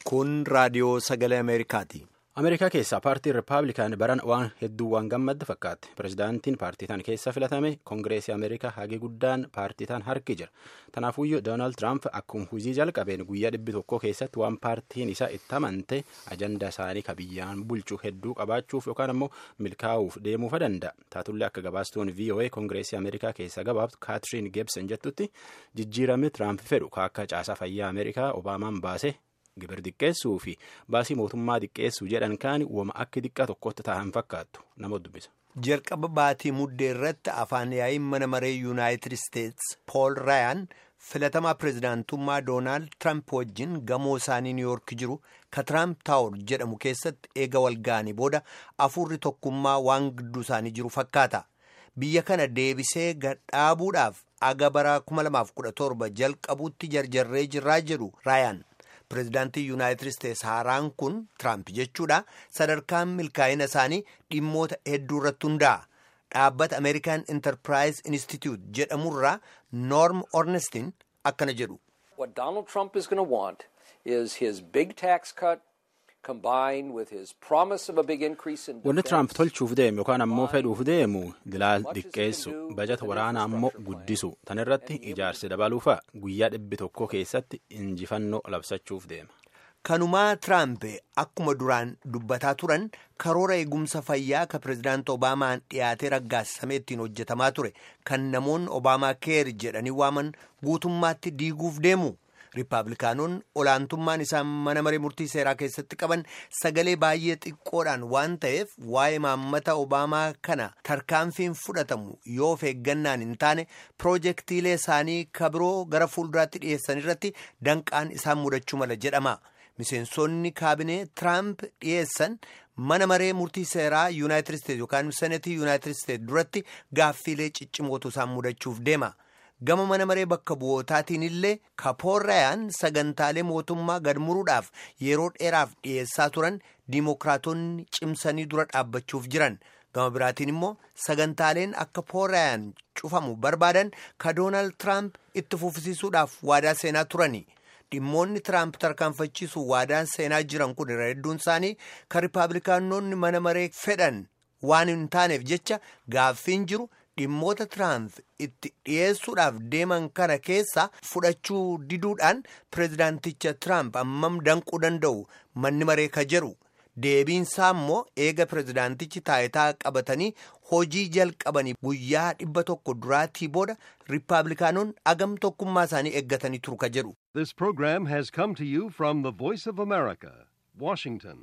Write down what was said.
Kun raadiyoo sagalee Ameerikaati. Ameerikaa keessaa paartiin Rippaabilikaan baran waan hedduu waan gammadde fakkaate. Pireezidaantiin paartii tan keessa filatame Koongireesii Ameerikaa hagi guddaan paartii tan harki jira. Tanaafuyyuu Doonaald Tiraamp akkuma hujii jalqabeen guyyaa dhibbi tokko keessatti waan paartiin isaa itti amante ajandaa isaanii ka biyyaan bulchuu hedduu qabaachuuf yookaan ammoo milkaa'uuf deemuufa danda'a. Taatullee akka gabaastuun VOA Koongireesii Ameerikaa keessa gabaabtu Kaatiriin Geebsen jettutti jijjiiramni Tiraamp fedhu akka caasaa fayyaa Ameerikaa Obaamaan baase. Gibir xiqqeessuu fi baasii mootummaa xiqqeessuu jedhan kaani wama akka xiqqaa tokkotti ta'an fakkaattu nama dubbisa. Jalqaba baatii muddee irratti afaan yaa'iin mana maree yuunaayitid isteetsi Pool Raayaan filatamaa pireezidaantummaa Doonaald Tiraamp wajjin gamoo isaanii niiwuyoork jiru ka Tiraamp taawur jedhamu keessatti eega walga'anii booda afuurri tokkummaa waan gidduu isaanii jiru fakkaata. Biyya kana deebisee gadhaabuudhaaf aga bara 2017 jalqabuutti jarjarree jirraa jedhu Raayaan. Pireezidaantii Yuunaayitid Isteetsi haaraan kun Tiraamp jechuudha. Sadarkaan milkaa'ina isaanii dhimmoota hedduu irratti hundaa'a. Dhaabbata Ameerikaan Enterprise Institute jedhamurraa Norm Ornestin akkana jedhu. What Donald Trump is going to want is his big tax cut combined with his promise of a big increase in Wanni Tiraamp tolchuuf deemu yookaan ammoo fedhuuf deemu dilaal xiqqeessu bajata waraanaa ammoo guddisu tan irratti ijaarsi dabaluufa guyyaa dhibbi tokko keessatti injifannoo labsachuuf deema. Kanumaa Tiraamp akkuma duraan dubbataa turan karoora eegumsa fayyaa ka pireezidaanti Obaamaan dhiyaatee raggaasisamee ittiin hojjetamaa ture kan namoonni Obaamaa keer jedhanii waaman guutummaatti diiguuf deemu. Riippaabilikaanonni olaantummaan isaan mana maree murtii seeraa keessatti qaban sagalee baay'ee xiqqoodhaan waan ta'eef waa'ee maammata Obaamaa kana tarkaanfiin fudhatamu yoo of eeggannaan hin taane piroojeektiilee isaanii kabiroo gara fuulduraatti dhiyeessan irratti danqaan isaan mudachuu mala jedhama. Miseensonni kaabinee Tiraamp dhiyeessan mana maree murtii seeraa Yuunaayitid Isteetsi yookaan senetii Yuunaayitid Isteetsi duratti gaaffiilee ciccimootu isaan mudachuuf deema. Gama mana maree bakka bu'ootaatiin illee kapoorrayaan sagantaalee mootummaa gad muruudhaaf yeroo dheeraaf dhiyeessaa turan diimokiraatonni cimsanii dura dhaabbachuuf jiran. Gama biraatiin immoo sagantaaleen akka poorrayaan cufamu barbaadan ka Doonaald Tiraamp itti fufisiisuudhaaf waadaa seenaa turani. Dhimmoonni Tiraamp tarkaanfachiisu waadaan seenaa jiran kun irra hedduun isaanii kan Rippaabilikaanonni mana maree fedhan waan hin taaneef jecha gaaffiin jiru. Dhimmoota Tiraamp itti dhiyeessuudhaaf deeman kana keessa fudhachuu diduudhaan pireezidaanticha Tiraamp ammam danquu danda'u manni maree ka jedhu deebiinsaa immoo eega pireezidaantichi taayitaa qabatanii hojii jalqabanii guyyaa dhibba tokko duraatii booda riippaabilikaanonni agam tokkummaa isaanii eeggatanii turu ka jedhu. This program has come to you from the Voice of America, Washington.